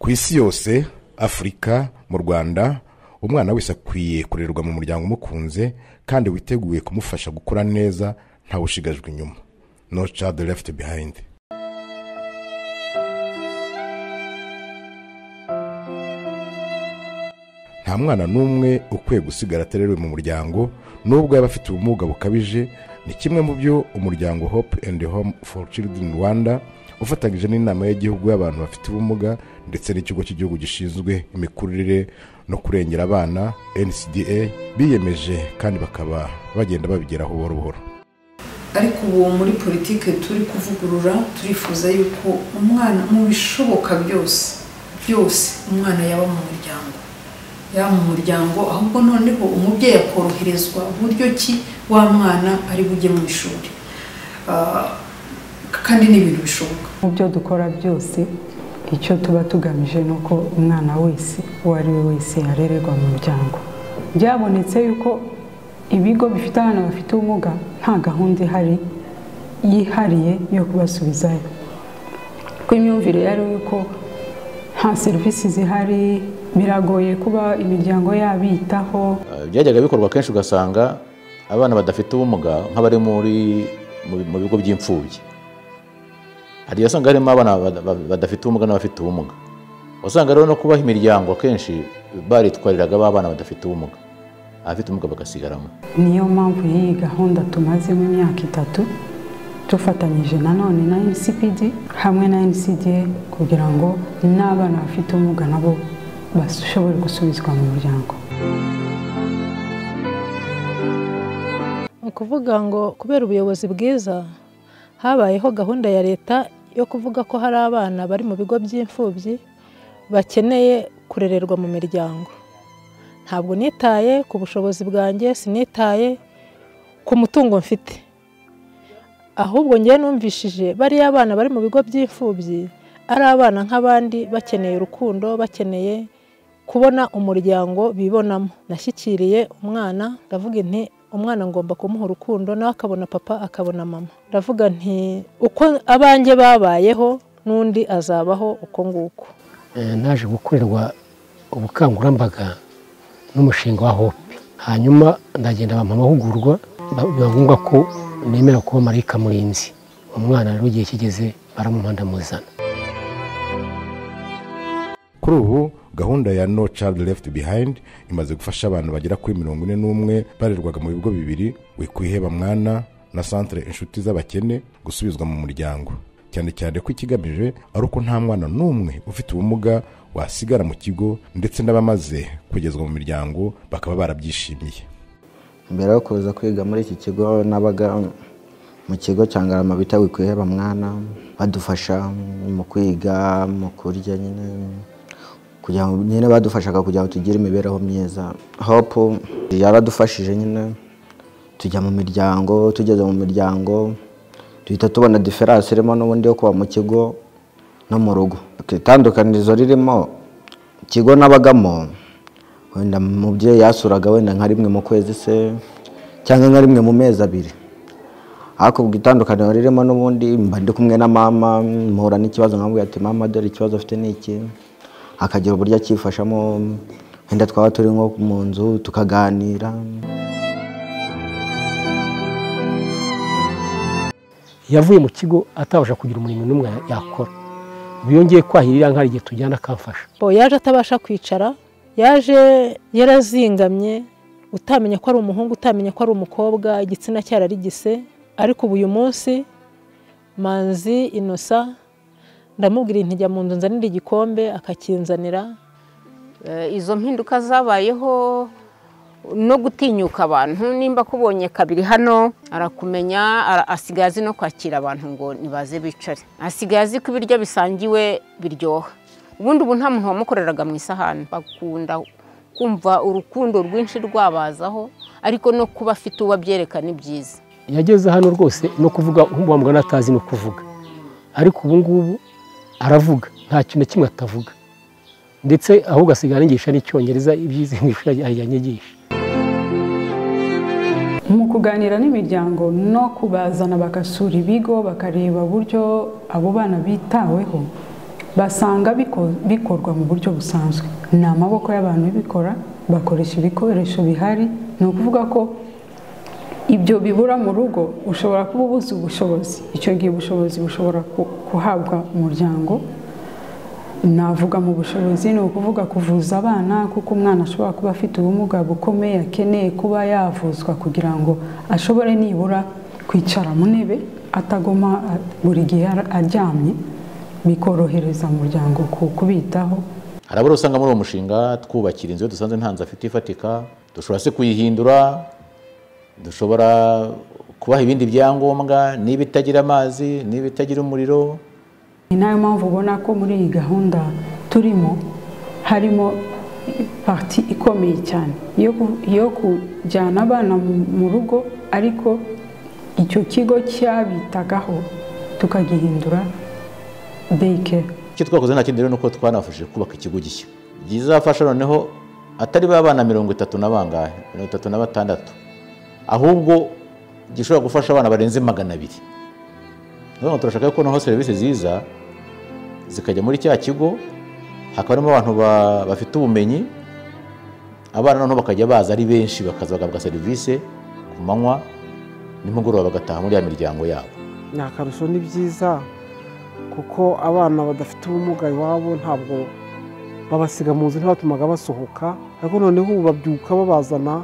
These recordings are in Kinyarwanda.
ku isi yose afurika mu rwanda umwana wese akwiye kurerwa mu muryango umukunze kandi witeguye kumufasha gukura neza ntawushigajwe inyuma no child left behind nta mwana n'umwe ukwiye gusigara atererewe mu muryango n'ubwo yaba afite ubumuga bukabije ni kimwe mu byo umuryango hope and home for children rwanda ufatanyije n'inama y'igihugu y'abantu bafite ubumuga ndetse n'ikigo cy'igihugu gishinzwe imikurire no kurengera abana ncda biyemeje kandi bakaba bagenda babigeraho buhoro buhoro ariko ubu muri politiki turi kuvugurura turifuza yuko umwana mu bishoboka byose byose umwana yaba mu muryango yaba mu muryango ahubwo noneho umubyeyi akoroherezwa buryo ki wa mwana ari bujye mu ishuri Ah, kandi ni ibintu bishoboka mu byo dukora byose icyo tuba tugamije ni uko umwana wese uwo ari we wese yarererwa mu muryango byabonetse yuko ibigo bifite abana bafite ubumuga nta gahunda ihari yihariye yo kubasubizayo kuko imyumvire yari yuko nta serivisi zihari biragoye kuba imiryango yabitaho byajyaga bikorwa kenshi ugasanga abana badafite ubumuga nk'abari muri mu- mu bigo by'imfubyi hari igihe usanga harimo abana bada- ba- badafite ubumuga n'abafite ubumuga usanga rero no kubaha imiryango akenshi baritwariraga ba bana badafite ubumuga abafite ubumuga bagasigaramo niyo mpamvu y'iyi gahunda tumazemo imyaka itatu dufatanyije nanone na ncpd hamwe na ncda kugira ngo n'abana bafite ubumuga nabo bashobore gusubizwa mu muryango ni ukuvuga ngo kubera ubuyobozi bwiza habayeho gahunda ya leta yo kuvuga ko hari abana bari mu bigo by'imfubyi bakeneye kurererwa mu miryango ntabwo nitaye ku bushobozi bwanjye sinitaye ku mutungo mfite ahubwo ngewe numvishije bariya abana bari mu bigo by'imfubyi ari abana nk'abandi bakeneye urukundo bakeneye kubona umuryango bibonamo nashyikiriye umwana ndavuga nti umwana ngomba kumuha urukundo nawe akabona papa akabona mama ndavuga nti uko abanjye babayeho n'undi azabaho uko nguko Eh, naje gukorerwa ubukangurambaga n'umushinga wa hope hanyuma ndagenda bampa amahugurwa ba- biba ngombwa ko nemera kuba marayika murinzi umwana rero igihe kigeze baramumuha ndamuzana kuri ubu gahunda ya no child left behind imaze gufasha abantu bagera kuri mirongo ine n'umwe barerwaga mu bigo bibiri wikwiheba mwana na centre inshuti z'abakene gusubizwa mu muryango cyane cyane ko ikigamije ari uko nta mwana n'umwe ufite ubumuga wasigara mu kigo ndetse n'abamaze kugezwa mu miryango bakaba barabyishimiye mbere yo kuza kwiga muri iki kigo nabaga mu kigo cya ngarama bita wikwiheba mwana badufasha mu kwiga mu kurya nyine kugira ngo nyine badufashaga kugira ngo tugire imibereho myiza hopu yaradufashije nyine tujya mu miryango tugeze mu miryango duhita tubona diferanse irimo n'ubundi yo kuba mu kigo no mu rugo itandukanirizo ririmo ikigo nabagamo wenda umubyeyi yasuraga wenda nka rimwe mu kwezi se cyangwa nka rimwe mu mezi abiri ariko ubwo itandukaniro ririmo n'ubundi mba ndi kumwe na mama mpura n'ikibazo nkamubwira ati mama dore ikibazo afite ni iki akagira uburyo akifashamo wenda twaba turi nko mu nzu tukaganira yavuye mu kigo atabasha kugira umurimo n'umwe yakora biyongeye kwahirira nk'ari igihe tujyana akamfasha bo yaje atabasha kwicara yaje yarazingamye utamenya ko ari umuhungu utamenya ko ari umukobwa igitsina cyararigise ariko ubu uyu munsi manzi inosa ndamubwira inti jya mu nzu nzanira igikombe akakinzanira Eh, izo mpinduka zabayeho no gutinyuka abantu nimba akubonye kabiri hano arakumenya ara- asigaye azi no kwakira abantu ngo nibaze bicare asigaye azi ko ibiryo bisangiwe biryoha ubundi ubu nta muntu wamukoreraga mu isahani bakunda kumva urukundo rwinshi rwabazaho ariko no kuba afite uwo abyereka ni byiza yageze hano rwose no kuvuga wamugana atazi no kuvuga ariko ubu ngubu aravuga nta kintu na kimwe atavuga ndetse ahubwo asigaye anigisha n'icyongereza ibyize mu ishuri yanyigisha mu kuganira n'imiryango no kubazana bagasura ibigo bakareba uburyo abo bana bitaweho basanga biko- bikorwa mu buryo busanzwe ni amaboko y'abantu bibikora bakoresha ibikoresho bihari ni ukuvuga ko ibyo bibura mu rugo ushobora kuba ubuze ubushobozi icyo gihe ubushobozi bushobora ku- guhabwa umuryango navuga mu bushobozi ni ukuvuga kuvuza abana kuko umwana ashobora kuba afite ubumuga bukomeye akeneye kuba yavuzwa kugira ngo ashobore nibura kwicara mu ntebe atagoma a- buri gihe ara- aryamye bikorohereza umuryango ku- kubitaho hari abari usanga muri uwo mushinga twubakira inzu iyo dusanze nta nzu afite ifatika dushobora se kuyihindura dushobora kubaha ibindi byangombwa niba itagira amazi niba itagira umuriro ni nayo mpamvu ubona ko muri iyi gahunda turimo harimo pariti ikomeye cyane yo ku- yo kujyana abana mu- mu rugo ariko icyo kigo cyabitagaho tukagihindura dayike icyo twakoze nta kindi rero ni uko twanafashije kubaka ikigo gishya byizafasha noneho atari ba bana mirongo itatu na bangahe mirongo itatu na batandatu ahubwo gishobora gufasha abana barenze magana abiri niyo mpamvu turashaka ko noneho serivisi ziza zikajya muri cya kigo hakaba harimo abantu ba- bafite ubumenyi abana noneho bakajya baza ari benshi bakaza bagahabwa serivisi ku manywa nimugoroba bagataha muri ya miryango yabo ni akarusho ni byiza kuko abana badafite ubumuga iwabo ntabwo babasiga mu nzu ntibatumaga basohoka ariko noneho ubu babyuka babazana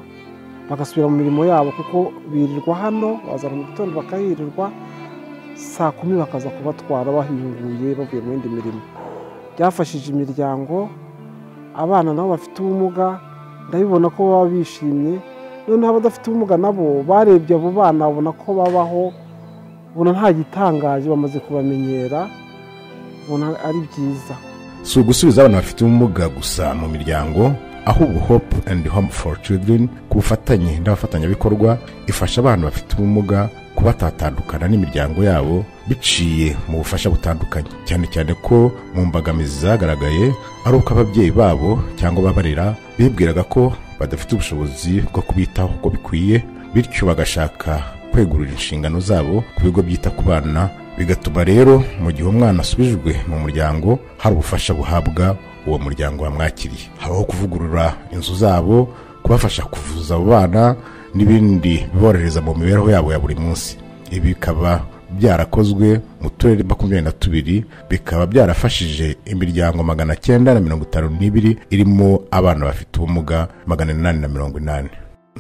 bagasubira mu mirimo yabo kuko birirwa hano bazana mu gitondo bakahirirwa saa kumi bakaza kubatwara bahinguye bavuye mu yindi mirimo byafashije imiryango abana nabo bafite ubumuga ndabibona ko baba bishimye noneho abadafite ubumuga nabo barebye abo bana babona ko babaho ubona nta gitangaje bamaze kubamenyera ubona ari byiza si ugusubiza abana bafite ubumuga gusa mu miryango ahubwo hope and home for children ku bufatanye n'abafatanyabikorwa ifasha abana bafite ubumuga kuba batatandukana n'imiryango yabo biciye mu bufasha butandukanye cyane cyane ko mu mbogamizi zagaragaye ari uko ababyeyi babo cyangwa ababarera bibwiraga ko badafite ubushobozi bwo kubitaho uko bikwiye bityo bagashaka kwegurira inshingano zabo ku bigo byita ku bana bigatuma rero mu gihe umwana asubijwe mu muryango hari ubufasha buhabwa uwo muryango wamwakiriye habaho kuvugurura inzu zabo kubafasha kuvuza abo bana n'ibindi biborohereza mu mibereho yabo ya buri munsi ibi bikaba byarakozwe mu turere makumyabiri na tubiri bikaba byarafashije imiryango magana cyenda na mirongo itanu n'ibiri irimo abana bafite ubumuga magana inani na mirongo inani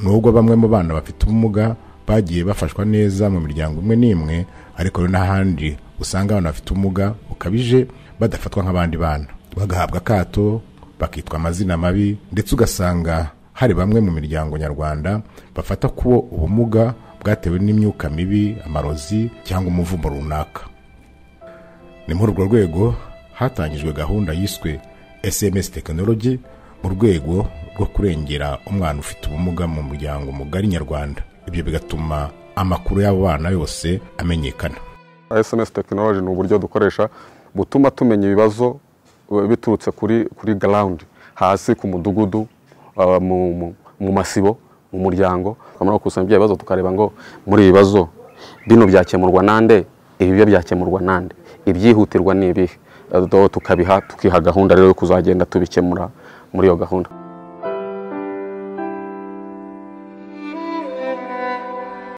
nubwo bamwe mu bana bafite ubumuga bagiye bafashwa neza mu miryango imwe n'imwe ariko hari n'ahandi usanga abana bafite ubumuga bukabije badafatwa nk'abandi bana bagahabwa akato bakitwa amazina mabi ndetse ugasanga hari bamwe mu miryango nyarwanda bafata ko ubumuga bwatewe n'imyuka mibi amarozi cyangwa umuvumo runaka ni muri urwo rwego hatangijwe gahunda yiswe sms tekinoloji mu rwego rwo kurengera umwana ufite ubumuga mu muryango mugari nyarwanda ibyo bigatuma amakuru y'abo bana yose amenyekana sms tekinoloji ni uburyo dukoresha butuma tumenya ibibazo eh, biturutse kuri kuri garawundi hasi ku mudugudu ah, mu- mu- mu masibo mu muryango twamara gukusanya ibyo bibazo tukareba ngo muri ibi bibazo bino byakemurwa nande ibi byo byakemurwa nande ibyihutirwa ni ibihe Eh, do- tukabiha tukiha gahunda rero yo kuzagenda tubikemura muri iyo gahunda